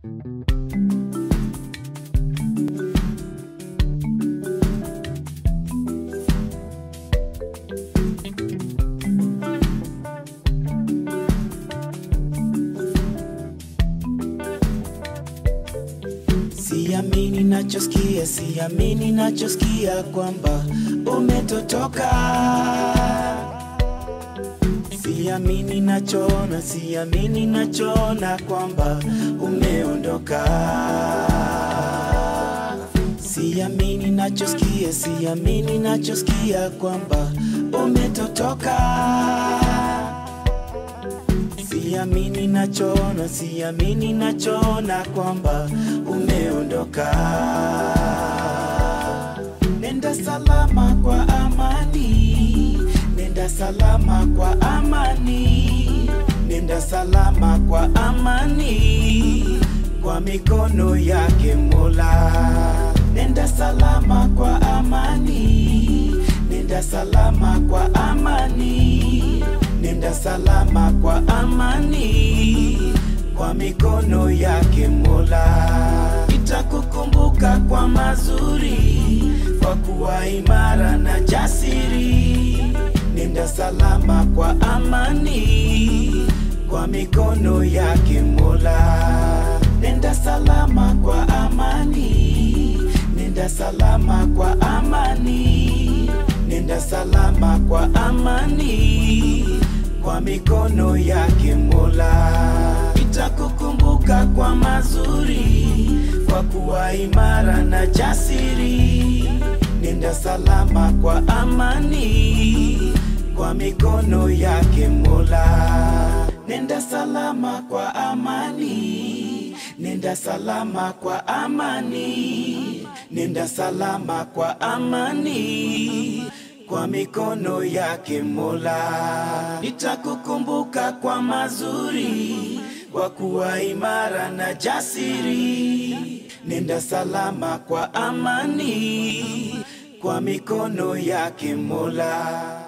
Siamini nachosikia, siamini nachosikia kwamba umetotoka. Siamini nachoona, siamini nachoona kwamba umeondoka. Siamini nachosikia, siamini nachosikia kwamba umetotoka. Siamini nachoona, siamini nachoona kwamba umeondoka. Nenda salama kwa amani, nenda salama kwa amani, nenda salama kwa amani, kwa mikono yake Mola. Nenda salama kwa amani, nenda salama kwa amani, nenda salama kwa amani, kwa mikono yake Mola. Itakukumbuka kwa mazuri, kwa kuwa imara na jasiri. Nenda salama kwa amani, kwa mikono yake Mola. Nenda salama kwa amani, nenda salama kwa amani, nenda salama kwa amani, kwa mikono yake Mola. Itakukumbuka kwa mazuri, kwa kuwa imara na jasiri. Nenda salama kwa amani, kwa mikono yake Mola. Nenda salama kwa amani, nenda salama kwa amani, nenda salama kwa amani, kwa mikono yake Mola. Nitakukumbuka kwa mazuri, kwa kuwa imara na jasiri. Nenda salama kwa amani, kwa mikono yake Mola.